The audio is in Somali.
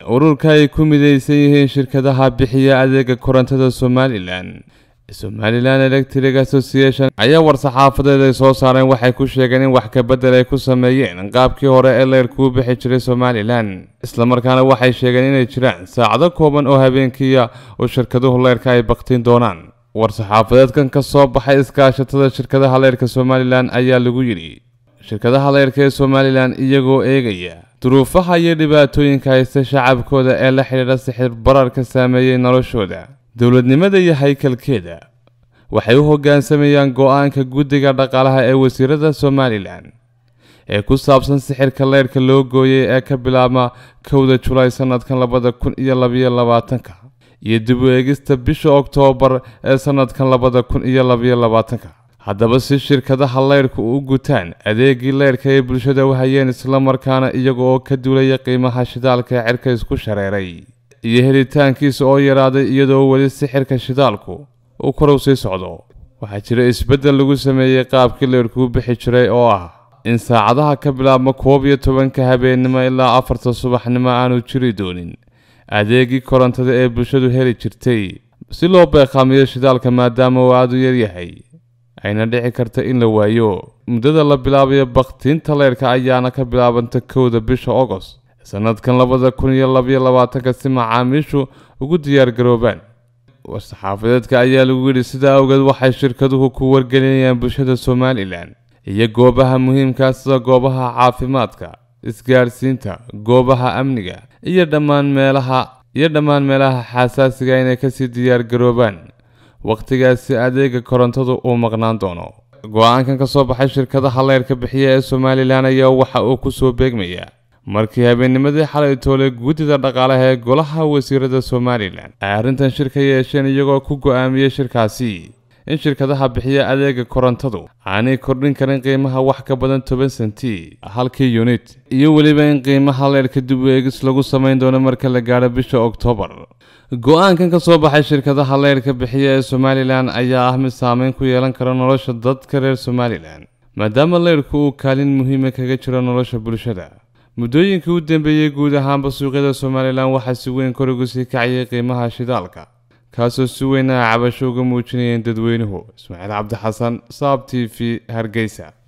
ururka ay ku midaysan yihiin shirkadaha bixiya adeega korontada somalilan somalilan electric association ayaa war-saxaafadeed ay soo saareen waxay ku sheegeen in wax kabedel ay ku sameeyeen qaabkii hore ee leyrkuu bixi jiray somalilan islamarkaana waxay sheegeen inay jiraan saacado kooban oo habeenkiiya oo shirkaduhu leyrka ay baktiin doonaan war-saxaafadeedkan ka soo baxay iskaashatada shirkadaha leyrka somalilan ayaa lagu yidhi shirkadaha leyrka ee somalilan iyagoo eegaya duruufaha iyo dhibaatooyinka haysta shacabkooda ee la xidhiidha sixir barar ka saameeyey noloshooda dowladnimada iyo haykalkeeda waxay u hoggaansamayaan go-aanka guddiga dhaqaalaha ee wasiirada somalilan ee ku saabsan sixirka leyrka loo gooyay ee ka bilaabma kowda julaay sanadkan labada kun iyo labayo labaatanka iyo dib u eegista bisha oktoobar ee sanadkan labada kun iyo labayo labaatanka haddaba si shirkadaha leyrhka u gutaan adeegii leyrhka ay bulshada u hayeen islamarkaana iyaga oo ka duulaya qiimaha shidaalka ee cirka isku shareeray iyo helitaankiisa oo yaraaday iyadoo weli sixirka shidaalku uu korow sii socdo waxaa jira isbeddel lagu sameeyey qaabkii leyrhkuu bixi jiray oo ah in saacadaha ka bilaabma koob iyo tobanka habeennimo ilaa afarta subaxnimo aanu jiri doonin adeegii korontada ee bulshadu heli jirtay si loo beeqaamiyo shidaalka maadaama uu aada u yaryahay ayna dhici karta in la waayo muddada la bilaabayo bakhtiinta leyrka ayaana ka bilaabanta kowda bisha ogost sanadkan labada kun iyo labayo labaatanka si macaamiishu ugu diyaargaroobaan war-saxaafadeedka ayaa lagu yidhi sidaa awgeed waxay shirkaduhu ku wargelinayaan bulshada somalilan iyo goobaha muhiimkaa sida goobaha caafimaadka isgaadhsiinta goobaha amniga iyo dhammaan meelaha iyo dhammaan meelaha xasaasiga inay kasii diyaargaroobaan wakhtigaasi adeega korontadu uu maqnaan doono go-aankan ka soo baxay shirkadaha leyrka bixiya ee somalilan ayaa waxa uu ku soo beegmayaa markii habeennimadii xalay toole guddida dhaqaalaha ee golaha wasiirada somalilan ay arrintan shir ka yeesheen iyagoo ku go-aamiyey shirkaasi in shirkadaha bixiya adeega korontadu aanay kordhin karin qiimaha wax ka badan toban senti halkii yunit iyo weliba in qiimaha leyrhka dib u eegis lagu samayn doono marka la gaadho bisha oktoobar go-aankan ka soo baxay shirkadaha leyrhka bixiya ee somalilan ayaa ah mid saameyn ku yeelan kara nolosha dadka reer somalilan maadaama leyrhku uu kaalin muhiima kaga jiro nolosha bulshada muddooyinkii u dambeeyey guud ahaanba suuqyada somalilan waxaa si weyn kor ugu sii kacayay qiimaha shidaalka kaasoo si weyn a cabasho uga muujinayeen dadweynuhu ismaaciil cabdixasan saab t v hargeysa